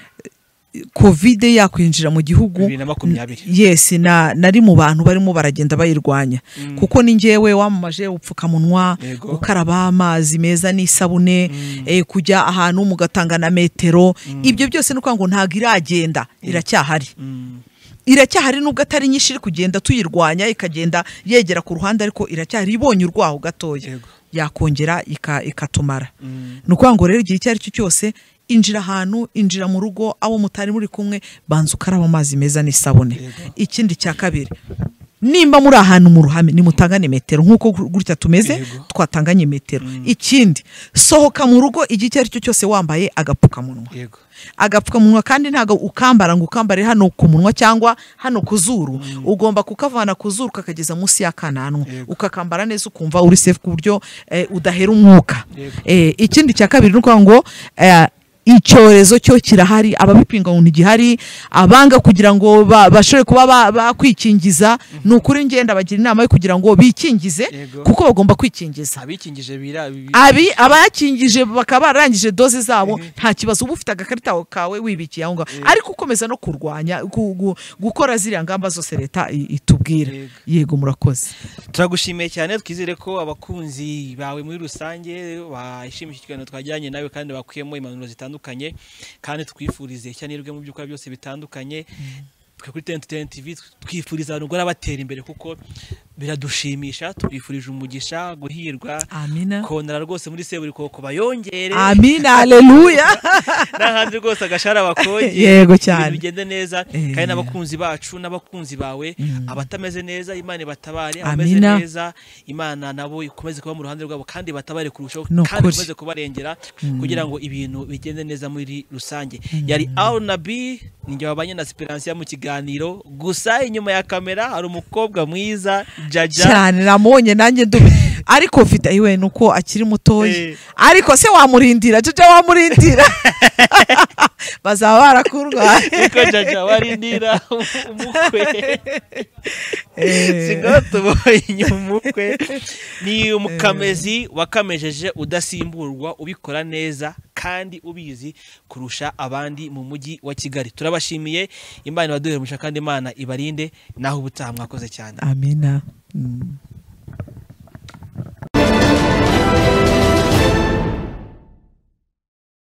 kovide yakwinjira mu gihugu Bibiri na makumyabiri. n- yes na nari mu bantu barimo baragenda bayirwanya kuko ni njyewe wamamaje ubupfukamunwa Yego. gukaraba amazi meza n'isabune eh, kujya ahantu mugatanga na metero ibyo byose ni ukuvuga ngo ntabwo iragenda iracyahari iracyahari nubwo atari nyinshi iri kugenda tuyirwanya ikagenda yegera ku ruhande ariko iracyahari ibonye urwaho gatoya Yego. yakongera ika- ikatumara ni ukuvuga ngo rero igihe icyo ari cyo cyose injira ahantu injira mu rugo abo mutari muri kumwe banza ukaraba amazi meza n'isabune Yego. ikindi cya kabiri nimba muri ahantu mu ruhame nimutangane metero nk'uko gu- gutya tumeze Yego. twatanganye metero ikindi sohoka mu rugo igihe icyo ari cyo cyose wambaye agapfukamunwa yego agapfukamunwa kandi ntabwo ukambara ngo ukambare hano ku munwa cyangwa hano ku zuru ugomba kukavana ku zuru ukakageza munsi y'akananwa Yego. ukakambara neza ukumva uri safe ku buryo eh, udahera umwuka Yego. Eh, ikindi cya kabiri ni ukuvuga ngo eh, icyorezo cyo kirahari ababipinga ngo ntigihari abanga kugira ngo ba- bashobore kuba ba- bakwikingiza ni ukuri ngenda bagira inama yo kugira ngo bikingize Yego. kuko bagomba kwikingiza abikingije bira bi- abi abayakingije bakaba barangije doze zabo nta kibazo uba ufite agakarita aho kawe wibikiye aho ngaho ariko ukomeza no kurwanya gu- gu- gukora ziriya ngamba zose leta i- itubwira Yego. yego murakoze turagushimiye cyane twizere ko abakunzi bawe muri rusange bishimiye ikiganiro twajyanye nawe kandi bakuyemo impanuro zitandukanye kandi twifurize ishya n'irwe mu by'ukora byose bitandukanye twe kuri tente tente tv twifuriza abantu guhora batera imbere kuko biradushimisha twifurije umugisha guhirwa amina konara rwose muri seburikoko bayongere amina aleluya n'ahandi rwose agashara bakongera Yego cyane. ibintu bigende neza Eh. kandi n'abakunzi bacu n'abakunzi bawe abatameze neza imana ibatabare abameze Amina. neza imana nabo ikomeze kuba mu ruhande rwabo kandi batabare kurushaho Ni kandi ukuri. ikomeze kubarengera kugira ngo ibintu bigende neza muri rusange yari arunabi ninjye wabanye na siperansiya mu kiganiro gusa inyuma ya kamera hari umukobwa mwiza jaja cyane namubonye nanjye ndume ariko mfite ayiwe ni uko akiri mutoya Eh. ariko se wamurindira jojo wamurindira bazaba barakurwaye niko jaja warindira umukwe Eh. sinatuboye inyuma umukwe ni umukamezi wakamejeje udasimburwa ubikora neza kandi ubizi kurusha abandi mu mujyi wa kigali turabashimiye imana ibaduhemuja kandi imana ibarinde naho ubutaha mwakoze cyane amina Mm.